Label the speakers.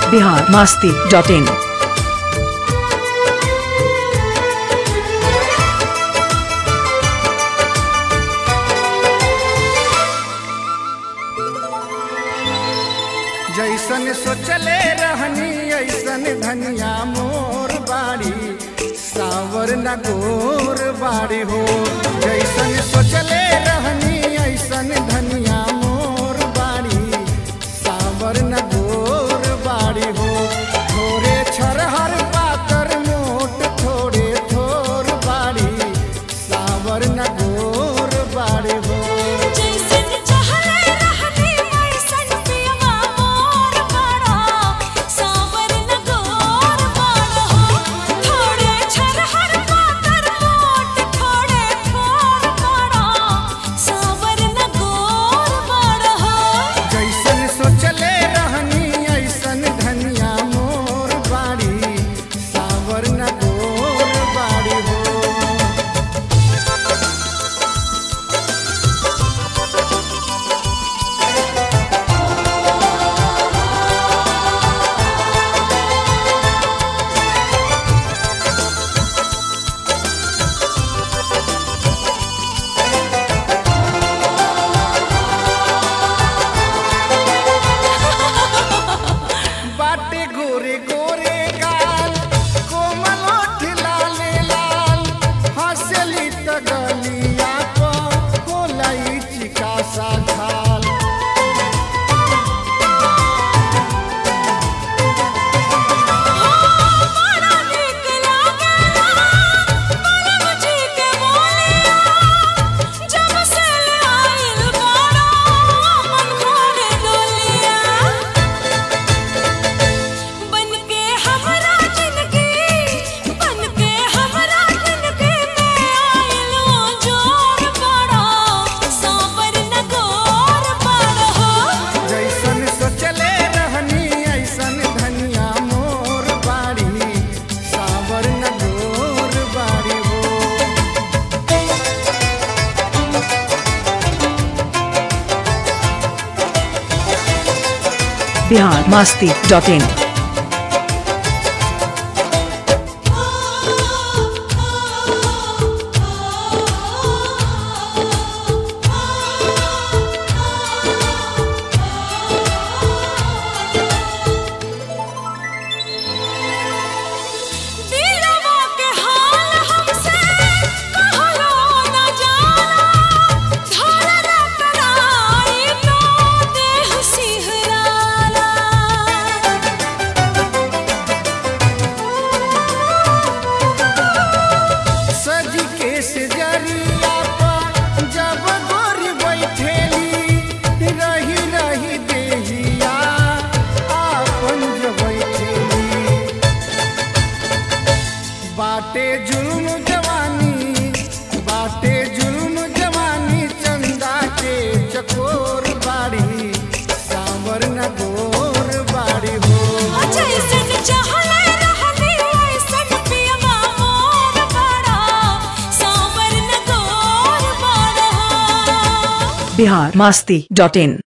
Speaker 1: Bihar Masti dot in
Speaker 2: जैसन सोचले रहनी ऐसन धनिया मोर बाड़ी सावर न गोर बाड़ी हो जैसन सोचले रहनी ऐसन धनिया मोर बाड़ी सावर न गोर बाड़ी हो थोड़े छरहर पातर मोट थोड़े थोर बाड़ी सावर न गोर बाड़ी हो
Speaker 3: जैसन चाहले रहनी वैसन पियवा मोर बड़ा सावर न गोर बड़ा हो थोड़े छरहर पातर मोट थोड़े थोर बड़ा सावर न गोर बड़ा हो
Speaker 2: जैसन सोचले रहनी ऐसन धनिया मोर बाड़ी सावर न गोर बाड़ी हो बाटे गोरे गोरे गाल कोमल ओठ लाले लाल हंसली त गलिया पर होला ई चिका सा खाल
Speaker 3: बड़ा नीक लागेला बड़ा मुझे के बोलिया जब से आइल बड़ा मन घोड़े डोलिया बन के हमरा जिंदगी बन के हमरा जिंदगी में आइलो जोर बड़ा सावर न गोर बड़ा हो
Speaker 2: जैसन सोचले रहनी ऐसन धनिया मोर बाड़ी सावर न गोर बाड़ी हो
Speaker 1: बिहार मास्ती डॉट इन
Speaker 3: दिलवा के हाल हमसे कहलो न जाना धरना कराई तो देह सिहराला
Speaker 2: सज के सजरिया पर जब गोरी बैठेली रही रही देहिया आपन जो बैठेली बाटे जुल्म जवानी बाटे जुल्म जवानी चंदा के चकोर बाड़ी सांवर न गोर बाड़ी हो
Speaker 3: जैसन चाहले रहनी वैसन पियवा मोर बड़ा सावर न गोर बड़ा
Speaker 1: बिहार मास्ती डॉट इन